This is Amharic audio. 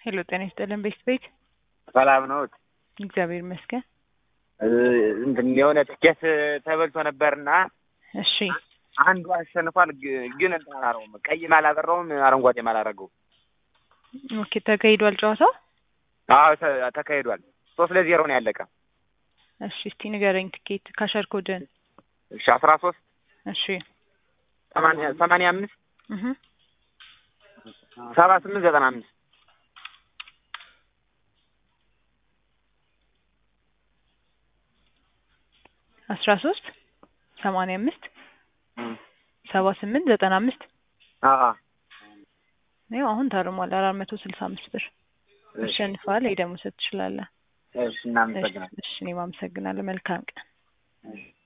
ሄሎ ጤና ይስጥልን ቤት ቤት ሰላም ነዎት? እግዚአብሔር ይመስገን። እንትን የሆነ ትኬት ተበልቶ ነበርና እሺ አንዱ አሸንፏል። ግ- ግን እንትን አላረገውም፣ ቀይም አላበራውም፣ አረንጓዴም አላረገው። ኦኬ ተካሂዷል ጨዋታው? አዎ ተ- ተካሂዷል። ሶስት ለዜሮ ነው ያለቀ። እሺ እስቲ ንገረኝ ትኬት ካሸር ኮድን። እሺ አስራ ሶስት እሺ ሰማንያ ሰማንያ አምስት እህ ሰባ ስምንት ዘጠና አምስት አስራ ሶስት ሰማንያ አምስት ሰባ ስምንት ዘጠና አምስት አዎ ያው አሁን ታርሟል አራት መቶ ስልሳ አምስት ብር እሺ አሸንፈዋል። ይሄ ደግሞ ሰጥ ትችላለህ። እሺ እናመሰግናለን። እሺ እኔም አመሰግናለሁ። መልካም ቀን። እሺ